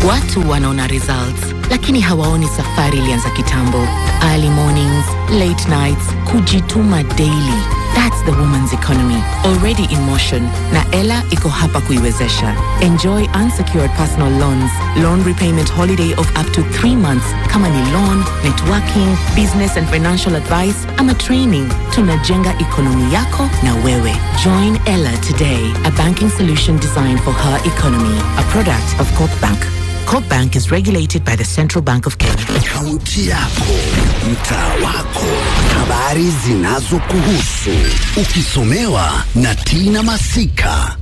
Watu wanaona results lakini hawaoni safari ilianza kitambo. Early mornings, late nights, kujituma daily. That's the woman's economy already in motion na Ella iko hapa kuiwezesha. Enjoy unsecured personal loans, loan repayment holiday of up to 3 months kama ni loan, networking, business and financial advice ama training. Tunajenga ekonomi yako na wewe. Join Ella today, a banking solution designed for her economy, a product of Corp Bank. Corp Bank is regulated by the Central Bank of Kenya. Kaunti yako, mtaa wako, habari zinazokuhusu, ukisomewa na Tina Masika.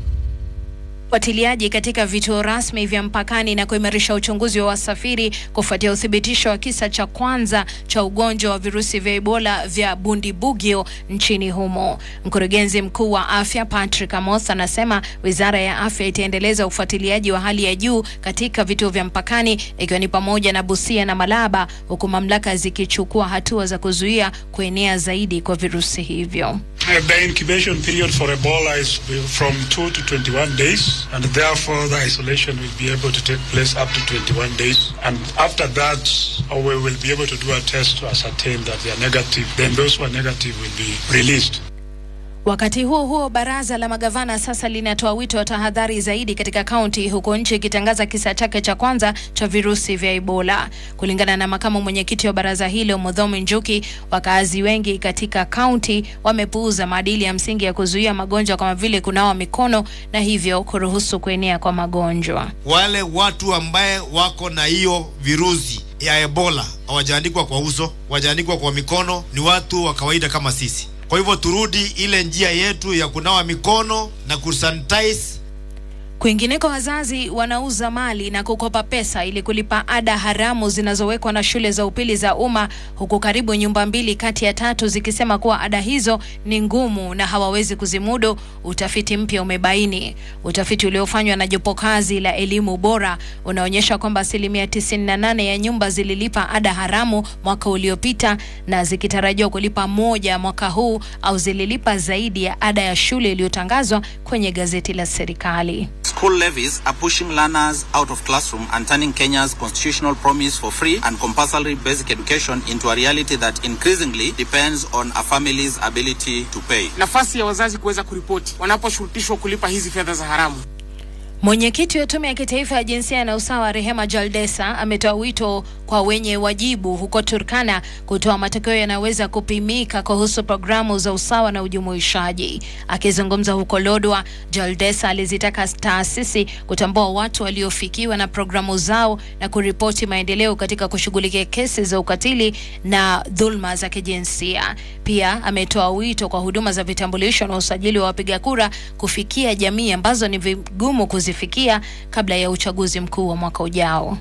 Ufuatiliaji katika vituo rasmi vya mpakani na kuimarisha uchunguzi wa wasafiri kufuatia uthibitisho wa kisa cha kwanza cha ugonjwa wa virusi vya Ebola vya Bundibugyo nchini humo. Mkurugenzi mkuu wa afya Patrick Amoth anasema wizara ya afya itaendeleza ufuatiliaji wa hali ya juu katika vituo vya mpakani ikiwa ni pamoja na Busia na Malaba, huku mamlaka zikichukua hatua za kuzuia kuenea zaidi kwa virusi hivyo. Uh, The incubation period for Ebola is from 2 to 21 days, and therefore the isolation will be able to take place up to 21 days. And after that, uh, we will be able to do a test to ascertain that they are negative. Then those who are negative will be released. Wakati huo huo, baraza la magavana sasa linatoa wito wa tahadhari zaidi katika kaunti, huku nchi ikitangaza kisa chake cha kwanza cha virusi vya Ebola. Kulingana na makamu mwenyekiti wa baraza hilo Mudhomi Njuki, wakaazi wengi katika kaunti wamepuuza maadili ya msingi ya kuzuia magonjwa kama vile kunawa mikono na hivyo kuruhusu kuenea kwa magonjwa. wale watu ambaye wako na hiyo virusi ya Ebola hawajaandikwa kwa uso, hawajaandikwa kwa mikono, ni watu wa kawaida kama sisi. Kwa hivyo turudi ile njia yetu ya kunawa mikono na kusanitize Kwingineko, wazazi wanauza mali na kukopa pesa ili kulipa ada haramu zinazowekwa na shule za upili za umma, huku karibu nyumba mbili kati ya tatu zikisema kuwa ada hizo ni ngumu na hawawezi kuzimudu. Utafiti mpya umebaini. Utafiti uliofanywa na jopo kazi la elimu bora unaonyesha kwamba asilimia 98 ya nyumba zililipa ada haramu mwaka uliopita na zikitarajiwa kulipa moja mwaka huu au zililipa zaidi ya ada ya shule iliyotangazwa kwenye gazeti la serikali. School levies are pushing learners out of classroom and turning Kenya's constitutional promise for free and compulsory basic education into a reality that increasingly depends on a family's ability to pay. nafasi ya wazazi kuweza kuripoti wanaposhurutishwa kulipa hizi fedha za haramu. Mwenyekiti wa Tume ya Kitaifa ya Jinsia na Usawa Rehema Jaldesa ametoa wito kwa wenye wajibu huko Turkana kutoa matokeo yanayoweza kupimika kuhusu programu za usawa na ujumuishaji. Akizungumza huko Lodwa, Jaldesa alizitaka taasisi kutambua watu waliofikiwa na programu zao na kuripoti maendeleo katika kushughulikia kesi za ukatili na dhulma za kijinsia. Pia ametoa wito kwa huduma za vitambulisho na usajili wa wapiga kura kufikia jamii ambazo ni vigumu kuzifikia kabla ya uchaguzi mkuu wa mwaka ujao.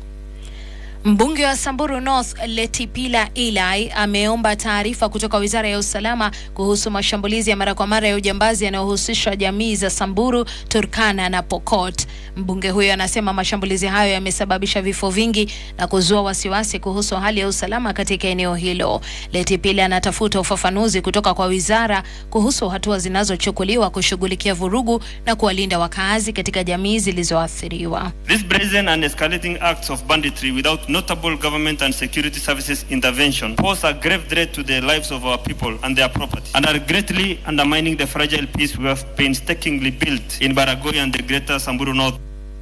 Mbunge wa Samburu North Letipila Eli ameomba taarifa kutoka Wizara ya Usalama kuhusu mashambulizi ya mara kwa mara ya ujambazi yanayohusisha jamii za Samburu, Turkana na Pokot. Mbunge huyo anasema mashambulizi hayo yamesababisha vifo vingi na kuzua wasiwasi kuhusu hali ya usalama katika eneo hilo. Letipila anatafuta ufafanuzi kutoka kwa wizara kuhusu hatua zinazochukuliwa kushughulikia vurugu na kuwalinda wakaazi katika jamii zilizoathiriwa. These brazen and escalating acts of banditry without notable government and security services intervention pose a grave threat to the lives of our people and their property and are greatly undermining the fragile peace we have painstakingly built in Baragoi and the greater Samburu North.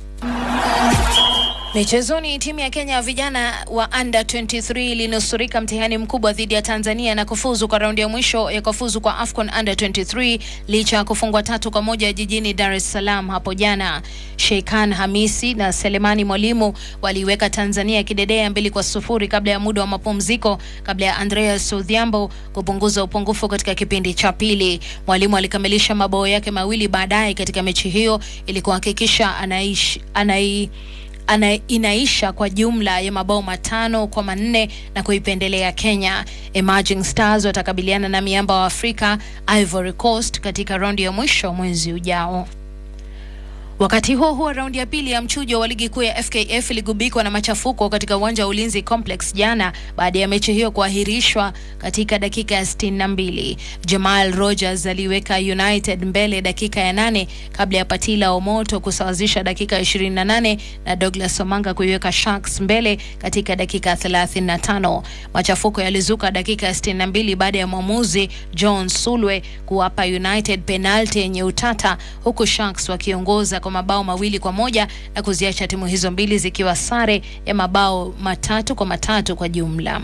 Michezoni, timu ya Kenya ya vijana wa under 23 ilinusurika mtihani mkubwa dhidi ya Tanzania na kufuzu kwa raundi ya mwisho ya kufuzu kwa AFCON under 23 licha ya kufungwa tatu kwa moja jijini Dar es Salaam hapo jana. Sheikhan Hamisi na Selemani Mwalimu waliiweka Tanzania kidedea mbili kwa sufuri kabla ya muda wa mapumziko, kabla ya Andreas Odhiambo kupunguza upungufu katika kipindi cha pili. Mwalimu alikamilisha mabao yake mawili baadaye katika mechi hiyo ili kuhakikisha anaishi anai ana inaisha kwa jumla ya mabao matano kwa manne na kuipendelea Kenya. Emerging Stars watakabiliana na miamba wa Afrika Ivory Coast katika raundi ya mwisho mwezi ujao. Wakati huo huo, raundi ya pili ya mchujo wa ligi kuu ya FKF iligubikwa na machafuko katika uwanja wa Ulinzi Complex jana baada ya mechi hiyo kuahirishwa katika dakika ya 62. Jamal Rogers aliweka United mbele dakika ya nane kabla ya Patila Omoto kusawazisha dakika ya 28 na Douglas Omanga kuiweka Sharks mbele katika dakika ya 35. Machafuko yalizuka dakika ya 62 baada ya mwamuzi John Sulwe kuwapa United penalti yenye utata huku Sharks wakiongoza kwa mabao mawili kwa moja na kuziacha timu hizo mbili zikiwa sare ya mabao matatu kwa matatu kwa jumla.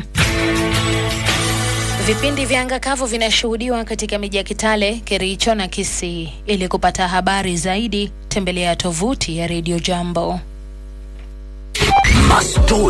Vipindi vya anga kavu vinashuhudiwa katika miji ya Kitale, Kericho na Kisii. Ili kupata habari zaidi, tembelea tovuti ya Radio Jambo. Mastori